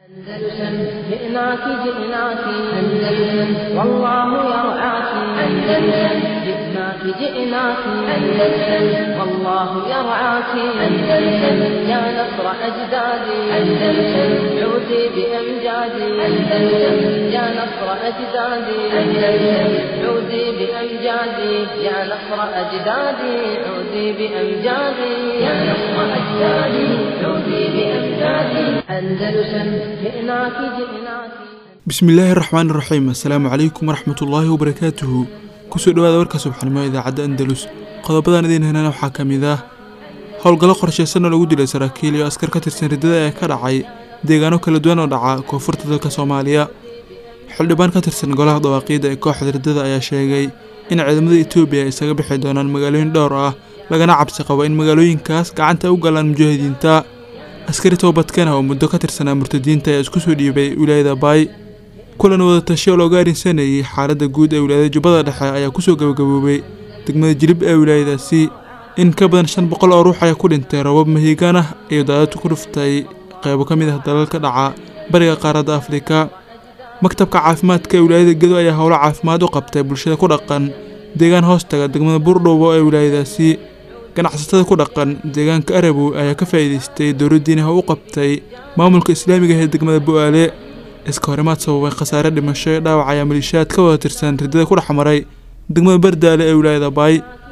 أندلسن جئناك جئناك أندلسن والله يرعاك أندلسن جئناك جئناك أندلسن والله يرعاك أندلسن يا نصر أجدادي أندلسن عودي بأمجادي أندلسن يا نصر أجدادي أندلسن عودي بأمجادي يا نصر أجدادي عودي بأمجادي يا نصر أجدادي عودي بأمجادي أندلسن جئناك جئناك bismillaahi raxmaani raxiim assalaamu calaykum waraxmatullaahi wabarakaatuhu kusoo dhawaada warka subaxnimo idaacadda andalus qodobadan idiin helana waxaa ka mid ah howlgallo qorshaysan oo lagu dilay saraakiil iyo askar ka tirsan riddada ee ka dhacay deegaano kala duwan oo dhaca koonfurta dalka soomaaliya xildhibaan ka tirsan golaha dawaaqiidda ee kooxda riddada ayaa sheegay in ciidamada etoobiya ay isaga bixi doonaan magaalooyin dhowr ah lagana cabsi qabo in magaalooyinkaas gacanta u galaan mujaahidiinta askari toobadkana oo muddo ka tirsanaa murtadiinta ayaa isku soo dhiibay wilaayada baay kulan wadatasho oo looga arrinsanayay xaaladda guud ee wilaayada jubbada dhexe ayaa kusoo gabagaboobay degmada jilib ee wilaayadaasi in ka badan shan boqol oo ruux ayaa ku dhintay robab mahiigaan ah iyo daadad ku dhuftay qaybo ka mid ah dalalka dhaca bariga qaaradda afrika maktabka caafimaadka ee wilaayada gedo ayaa howlo caafimaad u qabtay bulshada ku dhaqan deegaan hoostaga degmada buurdhowbo ee wilaayadaasi ganacsatada ku dhaqan deegaanka arabow ayaa ka faa'iidaystay dowladdiinaha u qabtay maamulka islaamiga ee degmada bu'aale iska horimaad sababay khasaare dhimasho ee dhaawac ayaa maliishaad ka wada tirsan riddada ku dhex maray degmada bardaale ee wilaayada baay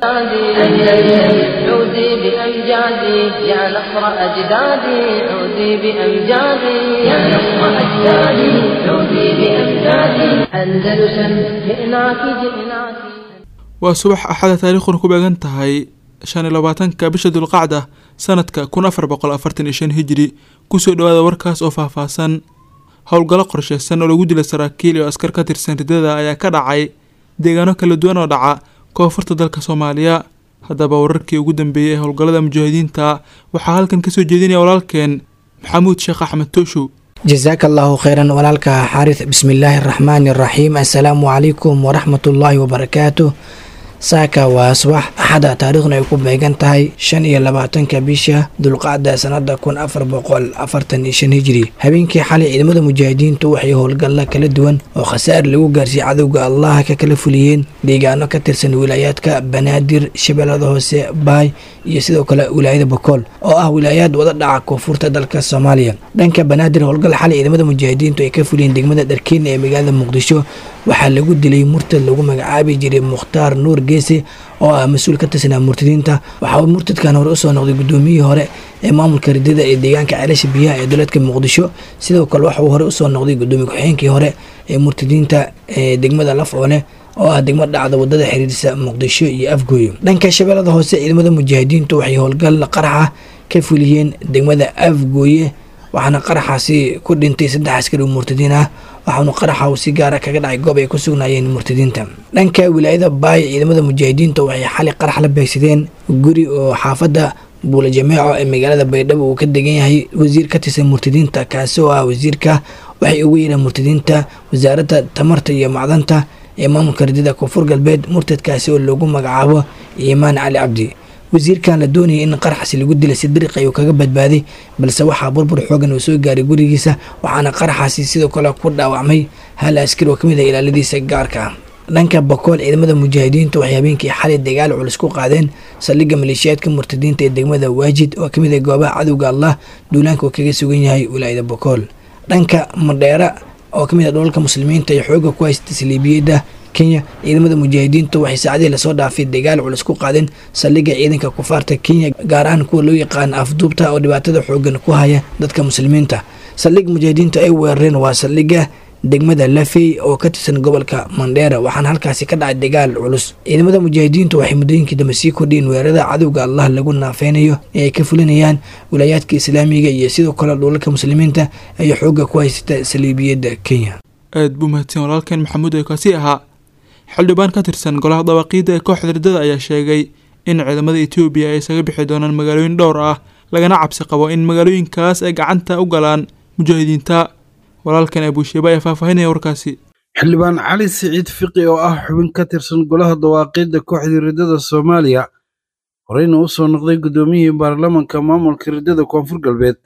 أندلسن عودي بأمجادي يا نصر أجدادي عودي بأمجادي يا نصر أجدادي عودي بأمجادي أندلسن جئناك جئناك waa subax axada taariikhuna ku beegan tahay shan iyo labaatanka bisha dulqacda sanadka kun afar boqol afartan iyo shan hijri kusoo dhawaada warkaas oo faahfaahsan howlgallo qorshaysan oo lagu dilay saraakiil iyo askar ka tirsan riddada ayaa ka dhacay deegaano kala duwan oo dhaca koonfurta dalka soomaaliya haddaba wararkii ugu dambeeyey ee howlgallada mujaahidiinta waxaa halkan kasoo jeedinaya walaalkeen maxamuud sheekh axmed tooshow jasaaka allaahu kheyran walaalka xaaris bismillaahi araxmaani araxiim assalaamu calaykum waraxmatullaahi wabarakaatu saaka waa subax axada taariikhna ay ku beegan tahay shan iyo labaatanka bisha dulqacda sanada kun afar boqol afartan iyo shan hijri habeenkii xalay ciidamada mujaahidiintu waxay howlgalla kala duwan oo khasaar lagu gaarsiiyey cadowga allaha ka kala fuliyeen deegaano ka tirsan wilaayaadka banaadir shabeellada hoose baay iyo sidoo kale wilaayada bokool oo ah wilaayaad wada dhaca koonfurta dalka soomaaliya dhanka banaadir howlgal xalay ciidamada mujaahidiintu ay ka fuliyeen degmada dharkeena ee magaalada muqdisho waxaa lagu dilay murtad lagu magacaabi jiray mukhtaar nuur geese oo ah mas-uul ka tirsanaa murtadiinta waxaa murtadkan hore usoo noqday gudoomiyihii hore ee maamulka ridada ee deegaanka ceelasha biyaha ee dowladka muqdisho sidoo kale waxauu hore usoo noqday gudoomiye ku-xigeenkii hore ee murtadiinta ee degmada laf oole oo ah degmo dhacda wadada xiriirsa muqdisho iyo afgooyo dhanka shabeellada hoose ciidamada mujaahidiintu waxay howlgal qaraxa ka fuliyeen degmada afgooye waxaana qaraxaasi ku dhintay saddex askari oo murtadiin ah waxaanu qaraxa uu si gaara kaga dhacay goob ay ku sugnaayeen murtadiinta dhanka wilaayada baay ciidamada mujaahidiinta waxay xali qarax la beegsadeen guri oo xaafadda buula jameeco ee magaalada baydhabo uu ka degan yahay wasiir ka tirsan murtadiinta kaasi oo ah wasiirka waxay ugu yeedhaan murtadiinta wasaaradda tamarta iyo macdanta ee maamulka ridada koonfur galbeed murtadkaasi oo loogu magacaabo iimaan cali cabdi wasiirkan la doonayay in qaraxasi lagu dilay si dariiq ayuu kaga badbaaday balse waxaa burbur xoogan uu soo gaaray gurigiisa waxaana qaraxaasi sidoo kale ku dhaawacmay hal askari oo kamid ah ilaaladiisa gaarka ah dhanka bakool ciidamada mujaahidiintu waxay habeenkii xalay dagaal culus ku qaadeen saldhigga maleeshiyaadka murtadiinta ee degmada waajid oo kamid ah goobaha cadowga allah duulaanka uu kaga sugan yahay wilaayada bakool dhanka madheera oo kamid ah dholalka muslimiinta iyo xooga ku haysta saliibiyada kenya ciidamada mujaahidiintu waxay saacadihii lasoo dhaafay dagaal culus ku qaadeen saldhigga ciidanka kufaarta kenya gaar ahaan kuwa loo yaqaan afduubta oo dhibaatada xoogan ku haya dadka muslimiinta saldhigga mujaahidiinta ay weerareen waa saldhigga degmada lafey oo ka tirsan gobolka mandheera waxaana halkaasi ka dhacay dagaal culus ciidamada mujaahidiintu waxay muddooyinkii dambe sii kordhiyeen weerarada cadowga allah lagu naafeynayo ee ay ka fulinayaan wilaayaadka islaamiga iyo sidoo kale dhulalka muslimiinta ay xooga ku haysata saliibiyadda kenya aad buu mahadsan walaalkeen maxamuud ee kaasi ahaa xildhibaan ka tirsan golaha dawaaqiidda ee kooxda riddada ayaa sheegay in ciidamada etoobiya ay isaga bixi doonaan magaalooyin dhowr ah lagana cabsi qabo in magaalooyinkaas ay gacanta u galaan mujaahidiinta walaalkan abuusheeba ayaa faahfaahinaya warkaasi xildhibaan cali siciid fiqi oo ah xubin ka tirsan golaha dawaaqiidda kooxda riddada soomaaliya horeyna u soo noqday guddoomiyihii baarlamanka maamulka riddada koonfur galbeed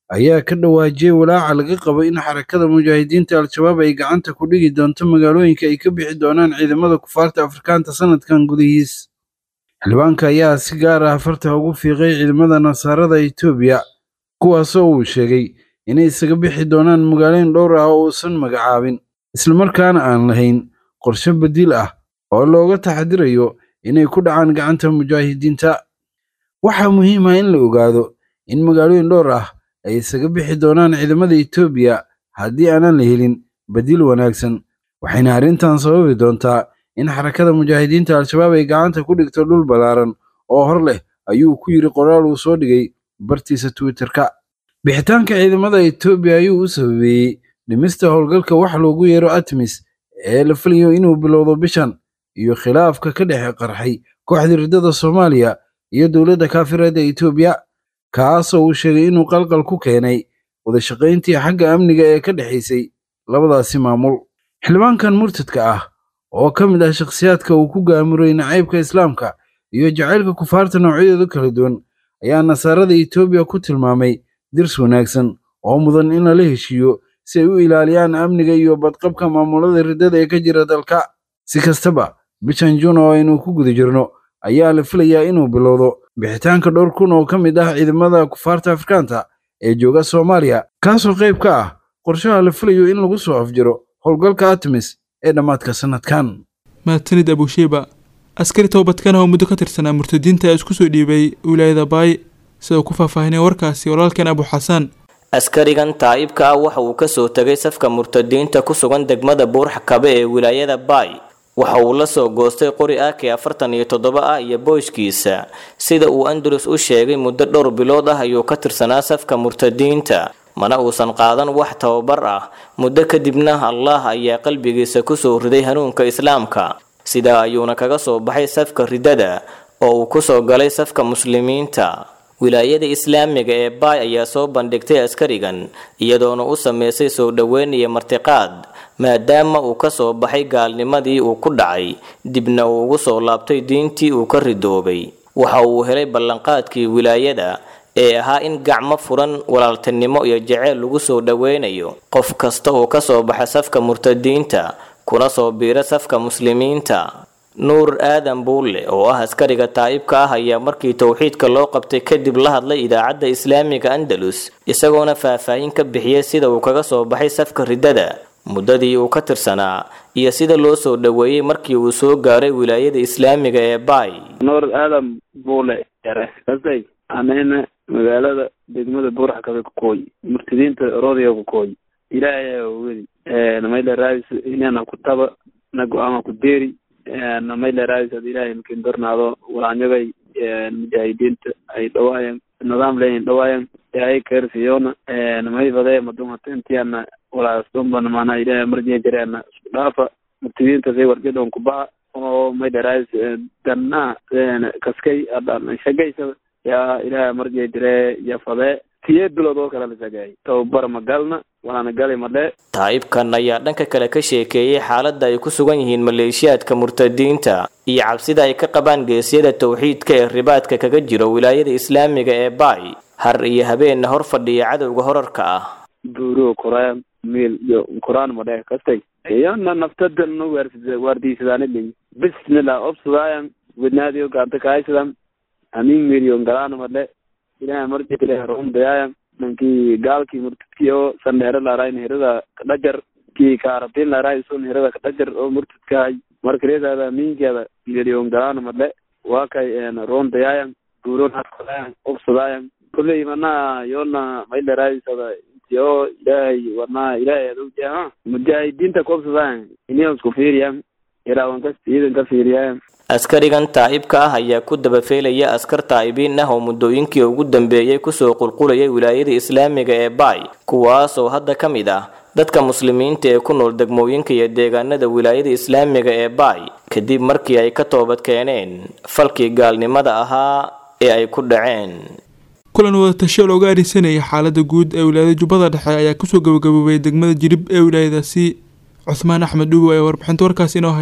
ayaa ka dhawaajiyey walaaca laga qabo in xarakada mujaahidiinta al-shabaab ay gacanta ku dhigi doonto magaalooyinka ay ka bixi doonaan ciidamada kufaarta afrikaanta sanadkan gudihiis xildhibaanka ayaa si gaar ah farta ugu fiiqay ciidamada nasaarada etoobiya kuwaasoo uu sheegay inay isaga bixi doonaan magaalooyin dhowr ah oo uusan magacaabin islamarkaana aan lahayn qorshe badiil ah oo looga taxadirayo inay ku dhacaan gacanta mujaahidiinta waxaa muhiim ah in la ogaado in magaalooyin dhowr ah ay isaga bixi doonaan ciidamada etoobiya haddii aanan la helin badiil wanaagsan waxayna arrintan sababi doontaa in xarakada mujaahidiinta al-shabaab ay gacanta ku dhigto dhul ballaaran oo hor leh ayuu ku yidhi qoraal uu soo dhigay bartiisa twitterka bixitaanka ciidamada etoobiya ayuu u sababeeyey dhimista howlgalka wax loogu yeero atmis ee la filayo inuu bilowdo bishan iyo khilaafka ka dhex qarxay kooxda riddada soomaaliya iyo dowladda kaafireedda etoobiya kaasoo uu sheegay inuu qalqal ku keenay wadashaqayntii xagga amniga ee ka dhexaysay labadaasi maamul xildhibaankan murtadka ah oo ka mid ah shakhsiyaadka uu ku gaamuray nacaybka islaamka iyo jacaylka kufaarta noocyadooda kala duwan ayaa nasaarada etoobiya ku tilmaamay dirs wanaagsan oo mudan in lala heshiiyo si ay u ilaaliyaan amniga iyo badqabka maamulada riddada ee ka jira dalka si kastaba bishan juun oo aynu ku guda jirno ayaa la filayaa inuu bilowdo bixitaanka dhowr kun oo ka mid ah ciidamada kufaarta afrikaanta ee jooga soomaaliya kaasoo qayb ka ah qorshaha la filayo in lagu soo afjiro howlgalka atmis ee dhammaadka sanadkan mahadsanid abushiiba askari toobadkan oo muddo ka tirsanaa murtadiinta ee isku soo dhiibay wilaayada baay sida uu ku faahfaahinay warkaasi walaalkan abu xasaan askarigan taa'ibka ah waxa uu kasoo tegay safka murtadiinta ku sugan degmada buurxakabe ee wilaayada baay waxa uu la soo goostay qori ak afartan iyo toddoba ah iyo booyshkiisa sida uu andalus u sheegay muddo dhowr bilood ah ayuu ka tirsanaa safka murtadiinta mana uusan qaadan wax tababar ah muddo kadibna allah ayaa qalbigiisa kusoo riday hanuunka islaamka sidaa ayuuna kaga soo baxay safka riddada oo uu kusoo galay safka muslimiinta wilaayada islaamiga ee baay ayaa soo bandhigtay askarigan iyadoona u sameysay soo dhoweyn iyo martiqaad maadaama uu ka soo baxay gaalnimadii uu ku dhacay dibna uu ugu soo laabtay diintii uu ka ridoobay waxa uu helay ballanqaadkii wilaayada ee ahaa in gacmo furan walaaltinimo iyo jaceyl lagu soo dhoweynayo qof kasta oo ka soo baxa safka murtadiinta kuna soo biira safka muslimiinta nuur aadan buulle oo ah askariga taa'ibka ah ayaa markii towxiidka loo qabtay kadib la hadlay idaacadda islaamiga andalus isagoona faahfaahin ka bixiyey sida uu kaga soo baxay safka riddada muddadii uu ka tirsanaa iyo sida loo soo dhoweeyey markii uu soo gaaray wilaayada islaamiga ee baay nuur aadan buule yare kasay anayna magaalada degmada buurax kabe kukooyi murtadiinta roodiga kukooyi ilaahay ayaa wedi namayla raadis inana ku taba na go-aama ku deeri namayla raadis ad ilaahay makin dornaado walaanyagay mujaahidiinta ay dhawaayan nidaam leeyin dhawaayan ilaahay keersiyoona namay fadee madumata intiana walaastomban mana ilaahay marjee jareena isku dhaafa murtadiinta say warjadon kubaha oo mayla raadis danna kaskay adan shagaysada yaa ilaahay marjee jire ya fadee tiye bilood oo kale la shagaayay tababar ma galna waana gali madhe taa'ibkan ayaa dhanka kale ka sheekeeyey xaaladda ay ku sugan yihiin maleeshiyaadka murtadiinta iyo cabsida ay ka qabaan geesyada towxiidka ee ribaadka kaga jiro wilaayada islaamiga ee baay har iyo habeenna hor fadhiya cadowga horarka ah buuro koraan miil iyo koraan madhe kastay iyana naftadan no waardiisadaanilin bismillah obsadaayan wednaadiyo gaanta kaaysadan amin miiliyo galaan madhe ilahay marjile rundayayan nankii gaalkii murtadkii oo sandheero laarayn herada kadhajar kii kaaratin laaraay sun herada kadhajar oo murtadkahay markareedaada aminkeeda miliyon galaan madhe waa kay rundayayan buuron haskadayan obsadayan kulley manaa yoona maylaraadisada intiyo ilaahay warnaa ilaahay adowjaha mujaahidiinta kuobsadayan iniyo isku fiiriyan iraawan kas ciidan ka fiiriyayan askarigan taa'ibka ah ayaa ku dabafeelaya askar taa'ibiin ah oo muddooyinkii ugu dambeeyey kusoo qulqulayay wilaayada islaamiga ee baay kuwaasoo hadda ka mid ah dadka muslimiinta ee ku nool degmooyinka iyo deegaanada wilaayada islaamiga ee baay kadib markii ay ka toobad keeneen falkii gaalnimada ahaa ee ay ku dhaceen kulan wadatasho looga arisanayay xaaladda guud ee wilaayada jubbada dhexe ayaa kusoo gabagaboobay degmada jirib ee wilaayadaasi cuhmaan axmed dhugo ayaa warbixinta warkaas inoo haya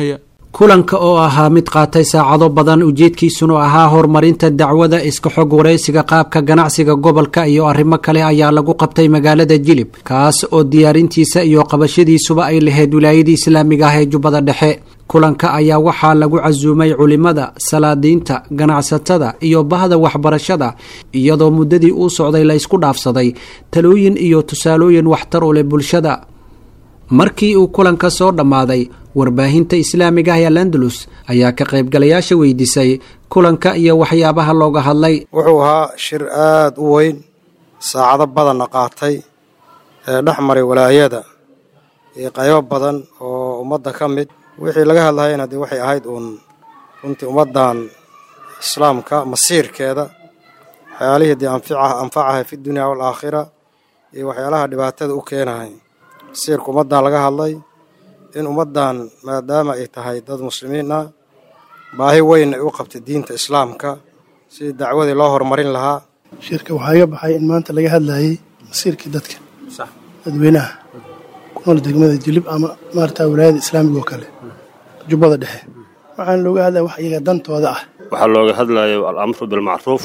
kulanka oo ahaa mid qaatay saacado badan ujeedkiisuna ahaa horumarinta dacwada iska xog waraysiga qaabka ganacsiga gobolka iyo arrimo kale ayaa lagu qabtay magaalada jilib kaas oo diyaarintiisa iyo qabashadiisuba ay lahayd wilaayadii islaamiga ah ee jubbada dhexe kulanka ayaa waxaa lagu casuumay culimada salaadiinta ganacsatada iyo bahda waxbarashada iyadoo muddadii uu socday la ysku dhaafsaday talooyin iyo tusaalooyin waxtar u leh bulshada markii uu kulanka soo dhammaaday warbaahinta islaamiga ah ee landalus ayaa ka qaybgalayaasha weydiisay kulanka iyo waxyaabaha looga hadlay wuxuu ahaa shir aad u weyn saacado badanna qaatay ee dhex maray walaayada iyo qaybo badan oo ummadda ka mid wixii laga hadlahayna dee waxay ahayd uun runtii ummaddan islaamka masiirkeeda waxyaalihii dee anfacahay fi dunya waalaakhira iyo waxyaalaha dhibaatada u keenahay masiirka ummaddan laga hadlay in ummaddan maadaama ay tahay dad muslimiin ah baahi weyn ay u qabtay diinta islaamka sidii dacwadii loo horumarin lahaa shirka waxaa iga baxay in maanta laga hadlayay masiirkii dadka dadweynaha ku nool degmada jilib ama maarata wilaayada islaamiga oo kale jubbada dhexe waxaana looga hadlaya wax iyaga dantooda ah waxaa looga hadlayo alamru bilmacruuf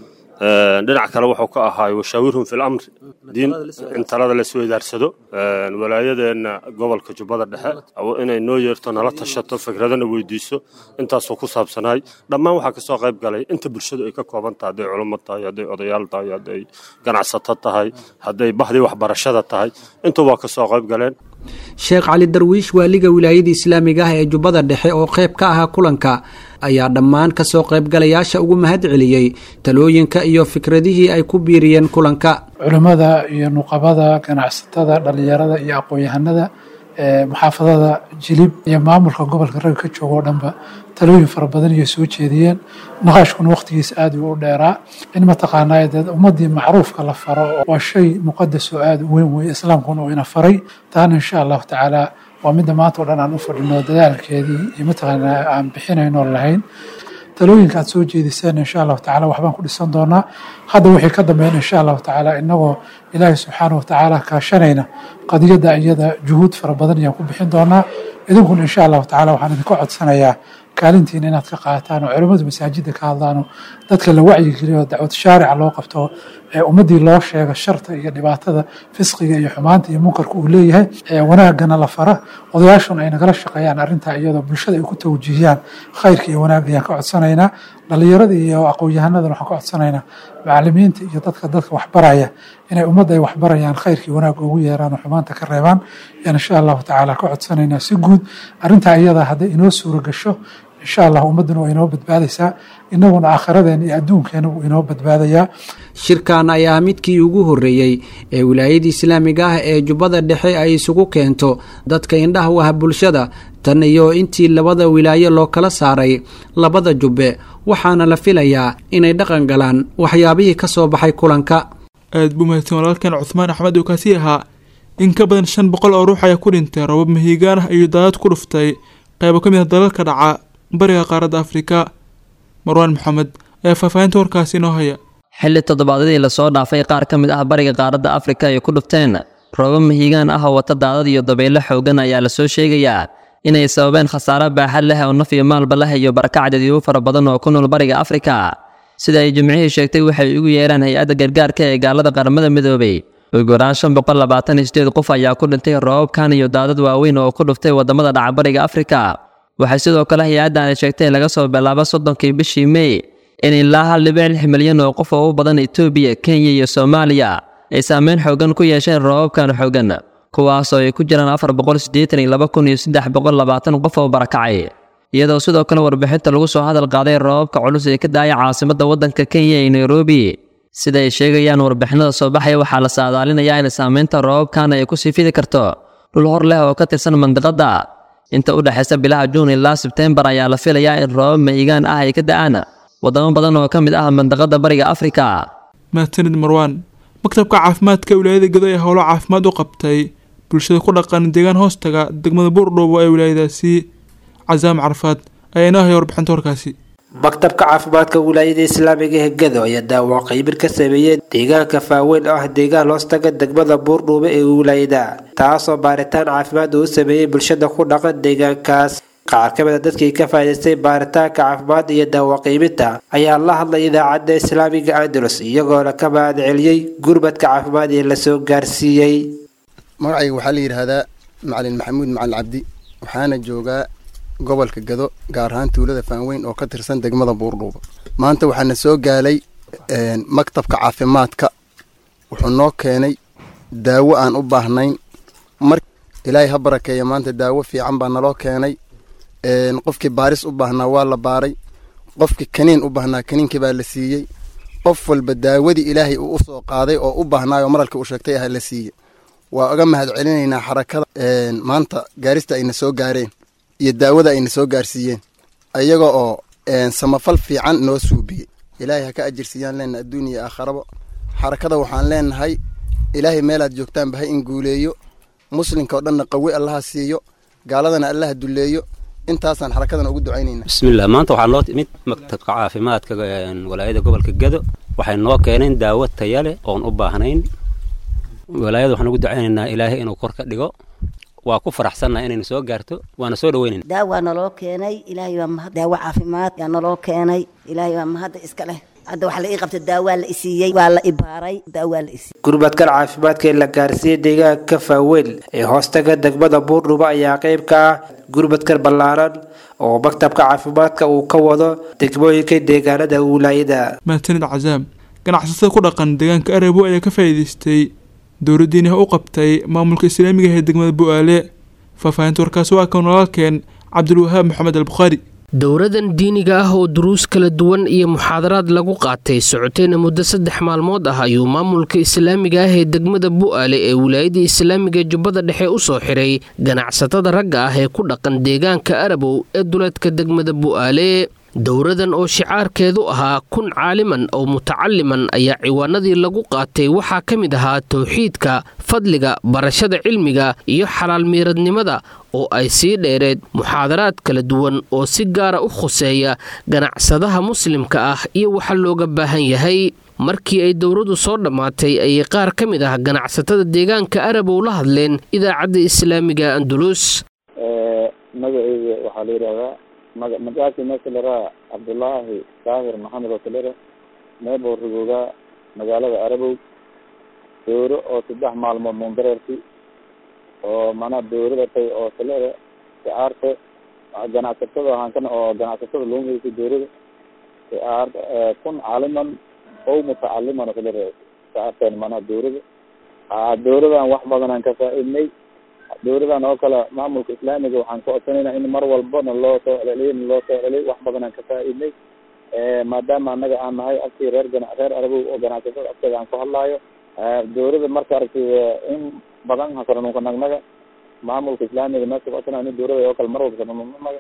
dhinac kale wuxuu ka ahaay washaawirhum fi lamri diin in talada laisweydaarsado walaayadeenna gobolka jubbada dhexe inay noo yeerto nala tashato fikradana weydiiso intaasoo ku saabsanaay dhammaan waxaa kasoo qayb galay inta bulshadu ay ka kooban tahay hadday culummo tahay hadday odayaal tahay hadday ganacsato tahay hadday bahdii waxbarashada tahay intuba waa kasoo qayb galeen sheekh cali darwiish waaliga wilaayada islaamiga ah ee jubbada dhexe oo qayb ka ahaa kulanka ayaa dhammaan kasoo qaybgalayaasha ugu mahad celiyey talooyinka iyo fikradihii ay ku biiriyeen kulanka culimmada iyo nuqabada ganacsatada dhallinyarada iyo aqoon-yahanada muxaafadada jilib iyo maamulka gobolka ragga ka jooga oo dhanba talooyin fara badan iyo soo jeediyeen naqaashkuna wakhtigiisa aada u dheeraa in mataqaanaa dee ummadii macruufka la faro waa shay muqadas oo aada u weyn weeye islaamkuna uu ina faray taana insha allahu tacaala waa midda maanta oo dhan aan u fadhino dadaalkeedii iyo mataqaanaa aan bixinayno lahayn talooyinka aad soo jeediseen insha allahu tacala waxbaan ku dhisan doonaa hadda wixii ka dambeyn insha allahu tacaala inagoo ilaahay subxaana watacaala kaashanayna qadiyadda iyada juhuud fara badan ayaan ku bixin doonaa idinkuna insha allahu tacala waxaan idinka codsanayaa kaalintiina inaad ka qaataan oo culimmadu masaajidda ka hadlaan oo dadka la wacyigeliyo oo dacwad shaarica loo qabto ee ummaddii loo sheego sharta iyo dhibaatada fisqiga iyo xumaanta iyo munkarka uu leeyahay ee wanaagana la fara odayaashuna ay nagala shaqeeyaan arrintaa iyadoo bulshada ay ku tawjiihiyaan khayrka iyo wanaagga ayaan ka codsanaynaa dhallinyarada iyo aqoon-yahanadana waxaan ka codsanaynaa macalimiinta iyo dadka dadka waxbaraya inay ummadda ay waxbarayaan khayrka iyo wanaagga ugu yeeraan oo xumaanta ka reebaan ayaan insha allahu tacaala ka codsanaynaa si guud arrintaa iyada hadday inoo suura gasho insha allah ummadduna waa inoo badbaadaysaa innaguna aakhiradeena iyo adduunkeena wuu inoo badbaadayaa shirkan ayaa midkii ugu horreeyey ee wilaayada islaamiga ah ee jubbada dhexe ay isugu keento dadka indhaha u ah bulshada tan iyo intii labada wilaayo loo kala saaray labada jubbe waxaana la filayaa inay dhaqan galaan waxyaabihii ka soo baxay kulanka aad buu mahadsan walaalkan cuhmaan axmed oo kaasi ahaa in ka badan shan boqol oo ruux ayaa ku dhintay robab mahiigaan ah iyo daadad ku dhuftay qaybo ka mid ah dalalka dhaca bariga qaaradda afrika marwaan maxamed ayaa faahfaahinta warkaasi inoo haya xilli toddobaadyadii lasoo dhaafay qaar ka mid ah bariga qaaradda afrika ay ku dhufteen roobab mahiigaan ah oo wata daadad iyo dabaylo xoogan ayaa lasoo sheegayaa inay sababeen khasaare baaxad leh oo naf iyo maalba leh iyo barakac dadyo fara badan oo ku nool bariga afrika sida ay jimcihii sheegtay waxay ugu yeeraan hay-adda gargaarka ee gaalada qaramada midoobay ugu yaraan shan boqol labaatan iyo sideed qof ayaa ku dhintay roobabkan iyo daadad waaweyn oo ku dhuftay wadamada dhaca bariga afrika waxay sidoo kale hay-addan ay sheegtay laga soo bilaabo soddonkii bishii mey in ilaa hal dhibic lix milyan oo qof oo u badan etoobiya kenya iyo soomaaliya ay saameyn xoogan ku yeesheen roobabkan xoogan kuwaasoo ay ku jiraan afar boqol siddeetan iyo laba kun iyo saddex boqol labaatan qof oo barakacay iyadoo sidoo kale warbixinta lagu soo hadal qaaday roobabka culus ee ka daaya caasimadda waddanka kenya ee nairobi sida ay sheegayaan warbixinada soo baxaya waxaa la saadaalinayaa in saameynta roobabkan ay ku sii fidi karto dhul hor leh oo ka tirsan mandiqadda inta u dhexaysa bilaha juun ilaa sebteembar ayaa la filayaa in roobab mahigaan ah ay ka da'aan wadamo badan oo ka mid ah mandaqada bariga afrika mahadsanid marwaan maktabka caafimaadka wilaayada gedo ee howlo caafimaad u qabtay bulshada ku dhaqan deegaan hoostaga degmada buurdhoobo ee wilaayadaasi casaam carafaad ayaa inoo haya warbixinta warkaasi maktabka caafimaadka wilaayada islaamiga ee gedo ayaa daawac qaybir ka sameeyey deegaanka faaweyn oo ah deegaan hoostaga degmada buurdhuube ee wilaayada taasoo baaritaan caafimaad uu sameeyey bulshada ku dhaqan deegaankaas qaar ka mid a dadkii ka faa'iidaystay baaritaanka caafimaad iyo daawo qiibinta ayaa la hadlay idaacadda islaamiga andalus iyagoona ka mahad celiyey gurbadka caafimaad ee lasoo gaarsiiyey magacayga waxaa la yidhaahdaa macalin maxamuud macalin cabdi waxaana joogaa gobolka gado gaar ahaan tuulada faanweyn oo ka tirsan degmada buurdhuuba maanta waxaana soo gaalay maktabka caafimaadka wuxuu noo keenay daawo aan u baahnayn mar ilaahay ha barakeeya maanta daawo fiican baa naloo keenay qofkii baaris u baahnaa waa la baaray qofkii kaniin u baahnaa kaniinkii baa la siiyey qof walba daawadii ilaahay uu usoo qaaday oo u baahnaayoo maralka uu sheegtay aha la siiyey waa uga mahad celinaynaa xarakada maanta gaarista ayna soo gaareen iyo daawada ayna soo gaarsiiyeen ayaga oo samafal fiican noo suubiyey ilaahay ha ka ajirsiiyaan leenaha adduun iyo aakharaba xarakada waxaan leenahay ilaahay meelaad joogtaanba ha inguuleeyo muslimka oo dhanna qawi allaha siiyo gaaladana allaha dulleeyo intaasaan xarakadan ugu ducaynayna bismillah maanta waxaa noo timid maktabka caafimaadka walaayada gobolka gado waxay noo keeneen daawo taya leh oon u baahnayn walaayada waxaan ugu ducaynaynaa ilaahay inuu kor ka dhigo waa ku faraxsannaha inaynu soo gaarto waana soo dhaweynayna daawaa naloo keenay ilaahay waa mahad daawo caafimaad yaa naloo keenay ilaahay waa mahadda iska leh hadda waxaa la ii qabta daawaa la isiiyey waa la ibaaray daawaa la isiiyey gurbadkan caafimaadka ee la gaarsiiyey deegaanka faaweel ee hoostaga degmada buurdhuba ayaa qayb ka ah gurbadkan ballaaran oo maktabka caafimaadka uu ka wado degmooyinka deegaanada wilaayada mahadsanid cazaam ganacsatada ku dhaqan deegaanka arabo ayaa ka faa'iidaystay dowladdiina u qabtay maamulka islaamiga ee degmada bu-aale faahfaahinta warkaasi waa kan walaalkeen cabdulwahaab maxamed albukhaari dowradan diiniga ah oo duruus kala duwan iyo muxaadaraad lagu qaatay socotayna muddo saddex maalmood ah ayuu maamulka islaamiga ah ee degmada bu'aale ee wilaayada islaamiga jubbada dhexe u soo xiray ganacsatada ragga ah ee ku dhaqan deegaanka arabow ee duleedka degmada bu'aale dowradan oo shicaarkeedu ahaa kun caaliman oo mutacaliman ayaa ciwaanadii lagu qaatay waxaa ka mid ahaa towxiidka fadliga barashada cilmiga iyo xalaal miiradnimada oo ay sii dheereed muxaadaraad kala duwan oo si gaara u khuseeya ganacsadaha muslimka ah iyo waxa looga baahan yahay markii ay dowradu soo dhammaatay ayay qaar ka mid ah ganacsatada deegaanka arabow la hadleen idaacadda islaamiga andulus magaceyga waxaa la yidhahdaa maga magacaasi meesha laraa cabdullaahi daahir maxamed oo kalera meeboo rigoogaa magaalada arabow dowro oo saddex maalmood mundareerti oo mana dowradatay oo kalera sicaarte ganacsatada hankan oo ganacsatada loo meysay dowrada sicaar kun caaliman ow mutacaliman oo kalera sicaarteen mana dowrada dowradan wax badanaan ka faa-idnay dowladan oo kale maamulka islaamiga waxaan ka codsanayna in mar walbana loo soo celceliyo na loo soo celceliyo wax badan aan ka faa-idnay maadaama anaga aan nahay afkii reer gana reer arabow oo ganacsatada afkeeda aan ku hadlaayo dowlada marka aragtay in badan hasaranunka nagnaga maamulka islaamiga meesha ka codsanaya in dowlada oo kale mar walba saranunnaga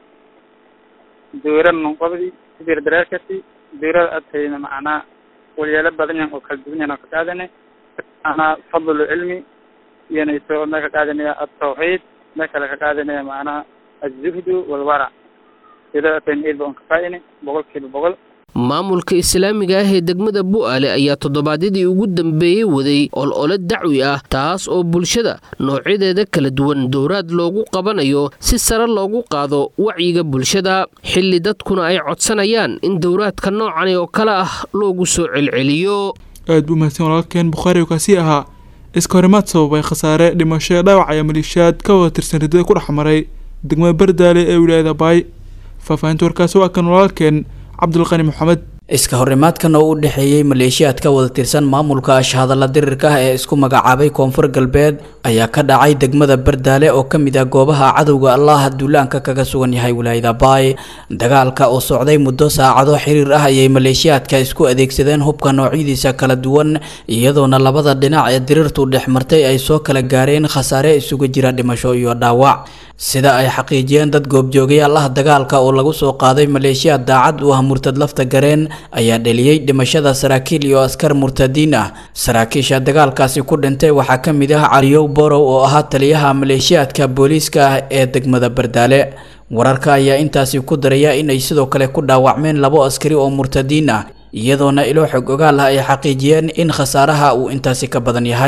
dowlad nunqabdi sibir daraasati dowlad adtayna macnaa walyaalo badan yan oo kala duwan yan oo ka qaadane macnaa fadlu cilmi iyanayso ma ka qaadanaya altawxiid ma kale ka qaadanaya macnaha azuhdu walwarac sida tan eed baan ka faaine boqol kiiba boqol maamulka islaamiga ah ee degmada bu'aale ayaa toddobaadyadii ugu dambeeyey waday olole dacwi ah taas oo bulshada noocyadeeda kala duwan dowraad loogu qabanayo si sare loogu qaado wacyiga bulshada xilli dadkuna ay codsanayaan in dowraadka noocani oo kale ah loogu soo celceliyo aad buu mahadsan walaalkeen bukhaari oo kaasi ahaa iska horimaad sababay khasaare dhimasho dhaawac ayaa maliishaad ka wada tirsan ridada ku dhex maray degmada bardaale ee wilaayada baay faahfaahinta warkaasi waa kan walaalkeen cabdulqani maxamed iska horimaadkan oo u dhexeeyey maleeshiyaad ka wada tirsan maamulka ashhadalla dirirka ah ee isku magacaabay koonfur galbeed ayaa ka dhacay degmada bardaale oo ka mid ah goobaha cadowga allaha duulaanka kaga sugan yahay wilaayada baay dagaalka oo socday muddo saacado xiriir ah ayay maleeshiyaadka isku adeegsadeen hubka noocyadiisa kala duwan iyadoona labada dhinac ee dirirtu dhex martay ay soo kala gaareen khasaare isugu jira dhimasho iyo dhaawac sida ay xaqiijiyeen dad goobjoogayaal ah dagaalka oo lagu soo qaaday maleeshiyaad daacad u ah murtad lafta gareen ayaa dheliyey dhimashada saraakiil iyo askar murtadiin ah saraakiisha dagaalkaasi ku dhintay waxaa ka mid ah caliyow borow oo ahaa taliyaha maleeshiyaadka booliiska ah ee degmada bardaale wararka ayaa intaasi ku daraya inay sidoo kale ku dhaawacmeen labo askari oo murtadiin ah iyadoona ilo xog ogaal ah ay xaqiijiyeen in khasaaraha uu intaasi ka badan yahay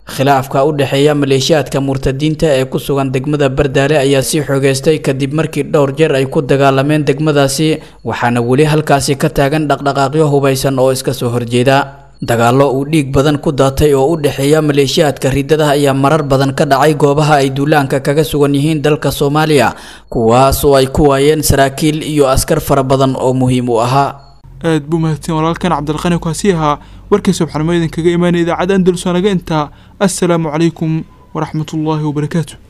khilaafka u dhexeeya maleeshiyaadka murtadiinta ee ku sugan degmada bardaale ayaa sii xoogeystay kadib markii dhowr jeer ay ku dagaalameen degmadaasi waxaana weli halkaasi ka taagan dhaqdhaqaaqyo hubaysan oo iska soo horjeeda dagaallo uu dhiig badan ku daatay oo u dhexeeya maleeshiyaadka riddada ayaa marar badan ka dhacay goobaha ay duulaanka kaga sugan yihiin dalka soomaaliya kuwaas oo ay ku waayeen saraakiil iyo askar fara badan oo muhiim u ahaa aad buu mahadsan walaalkan cabdilqani kaasi ahaa warkii subxanimo idinkaga imaanaya idaacadda andalus waa naga intaa assalaamu calaykum waraxmatullaahi wabarakaatu